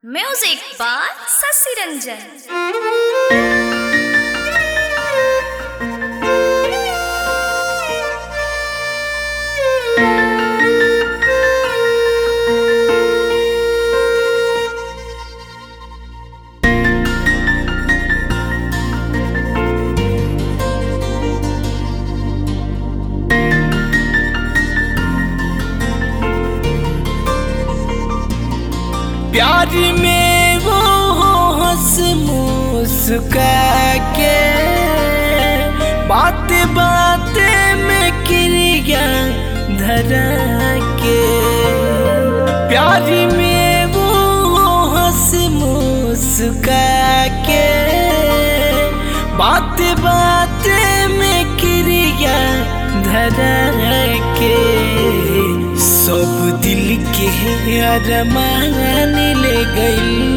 Music by Sasi Ranjan. प्यार में वो हंस मुस्का के बात बात में क्रिया धरा के प्यार में वो हंस मुस्का के बात बात में क्रिया धरा के सब दिल के अरमान ले गई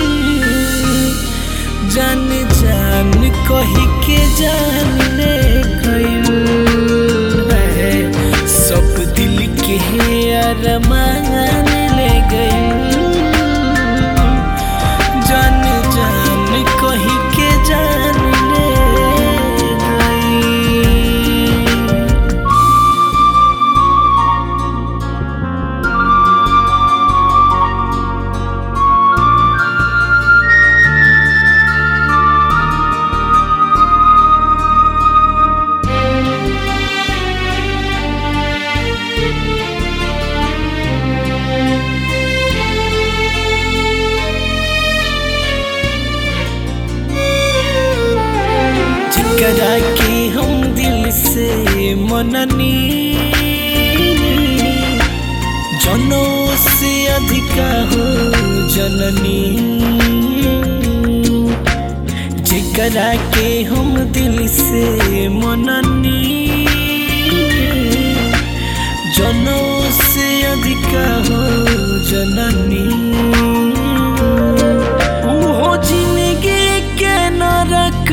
जान जान कही के जान ले गई सब दिल के अरमान ले गई जान जान कही के जान ले गई जिकरा के हम दिल से मननी जनो से अधिका हो जननी जिकरा के हम दिल से मननी जनो से अधिका हो जननी उहो जिंदगी के नरक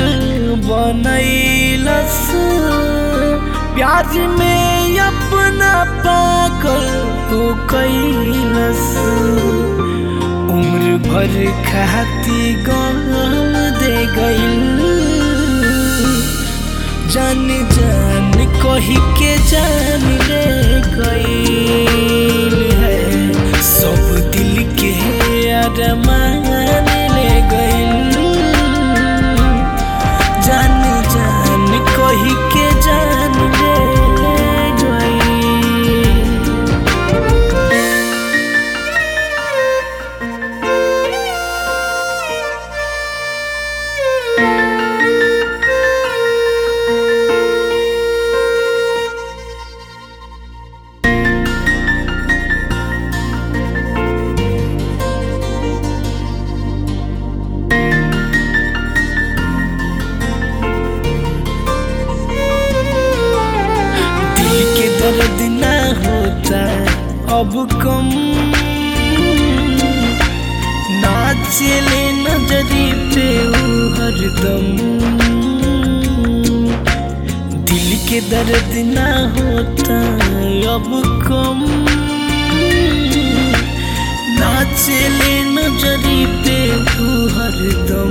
बनैलस प्यार में अपना पागल को कैलस उम्र भर खाती गम दे गईल जान जान कही के जान ले गईल है सब दिल के अरमान ले गईल जान जान कही के जान ले गईल दिल के दर्द ना होता अब कम ना चले नजरी पे वो हरदम दिल के दर्द ना होता अब कम ना चले नजरी पे वो हरदम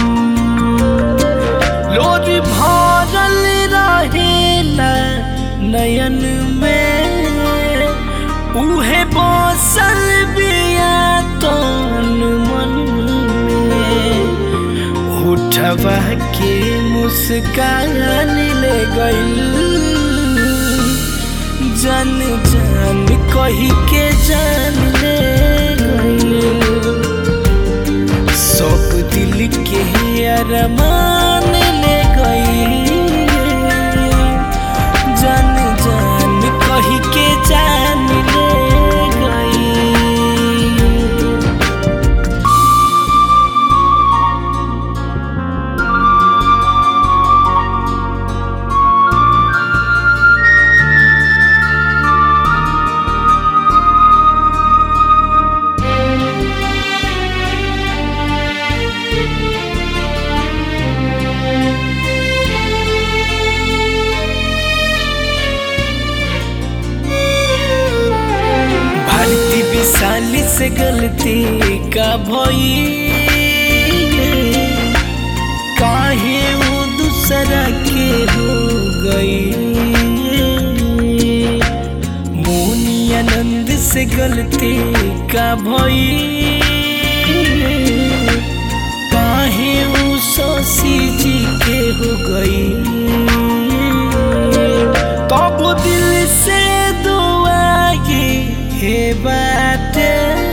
लोज भरल रहेला नयन में उहे बसल बिया तन मन में उठवा के मुस्कान ले गईल जान जान कही के जान ले गईल सब दिल के अरमान ले गई जान जान कही के जान ले गई से गलती का भई काहे वो दूसरा के हो गई मोनी आनंद से गलती का भई काहे वो शशि जी के हो गई तब दिल से दुआ ये हे बाटे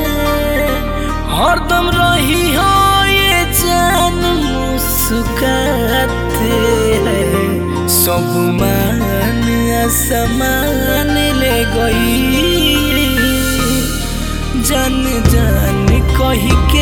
हरदम रही हो ये जान मुस्काते सब मान असमान ले गई जान जान कही के